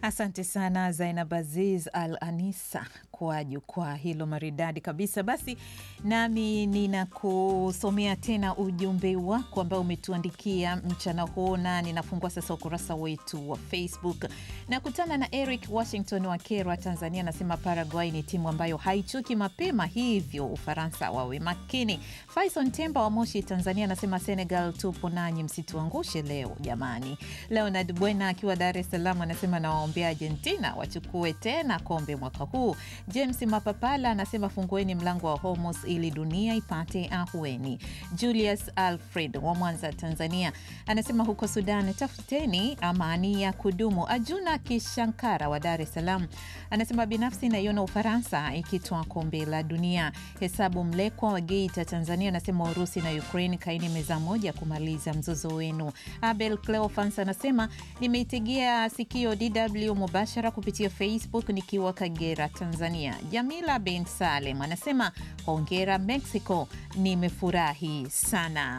Asante sana Zainab Aziz Al Anisa kwa jukwaa hilo maridadi kabisa. Basi nami ninakusomea tena ujumbe wako ambao umetuandikia mchana huu, na ninafungua sasa ukurasa wetu wa Facebook. Nakutana na Eric Washington wa Kerwa, Tanzania, anasema Paraguay ni timu ambayo haichuki mapema, hivyo Ufaransa wawe makini. Faison Temba wa Moshi, Tanzania, anasema Senegal tupo nanyi, msituangushe leo jamani. Leonard Bwena akiwa Dar es Salaam anasema nawaombea Argentina wachukue tena kombe mwaka huu. James Mapapala anasema fungueni mlango wa Hormuz ili dunia ipate ahueni. Julius Alfred wa Mwanza, Tanzania anasema huko Sudan tafuteni amani ya kudumu. Ajuna Kishankara wa Dar es Salaam anasema binafsi naiona Ufaransa ikitwaa kombe la dunia. Hesabu Mlekwa wa Geita, Tanzania anasema Urusi na Ukraine kaini meza moja kumaliza mzozo wenu. Abel Cleofans anasema nimeitegea sikio DW mubashara kupitia Facebook nikiwa Kagera, Tanzania. Jamila bin Salem anasema hongera Mexico, nimefurahi sana.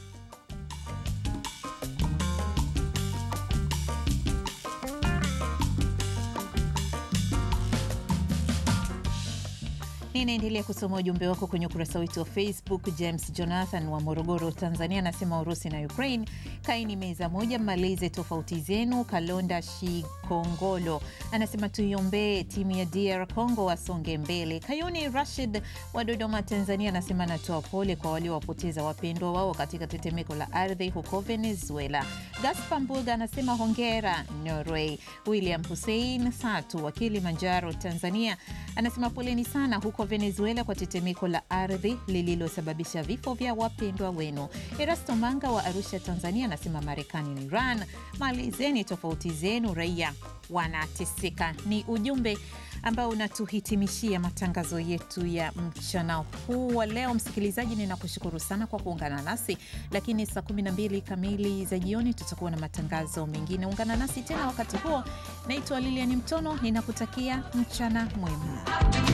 Ninaendelea kusoma ujumbe wako kwenye ukurasa wetu wa Facebook. James Jonathan wa Morogoro, Tanzania anasema Urusi na Ukraine kaini meza moja, mmalize tofauti zenu. Kalonda Shikongolo anasema tuiombee timu ya DR Congo wasonge mbele. Kayuni Rashid wa Dodoma, Tanzania anasema anatoa pole kwa waliowapoteza wapendwa wao katika tetemeko la ardhi huko Venezuela. Gaspar Mbuga anasema hongera Norway. William Hussein Satu wa Kilimanjaro, Tanzania anasema poleni sana huko Venezuela kwa tetemeko la ardhi lililosababisha vifo vya wapendwa wenu. Erasto Manga wa Arusha, Tanzania anasema Marekani na Iran, malizeni tofauti zenu, raia wanateseka. Ni ujumbe ambao unatuhitimishia matangazo yetu ya mchana huu wa leo. Msikilizaji, ninakushukuru sana kwa kuungana nasi, lakini saa 12 kamili za jioni tutakuwa na matangazo mengine. Ungana nasi tena wakati huo. Naitwa Lilian Mtono, ninakutakia mchana mwema.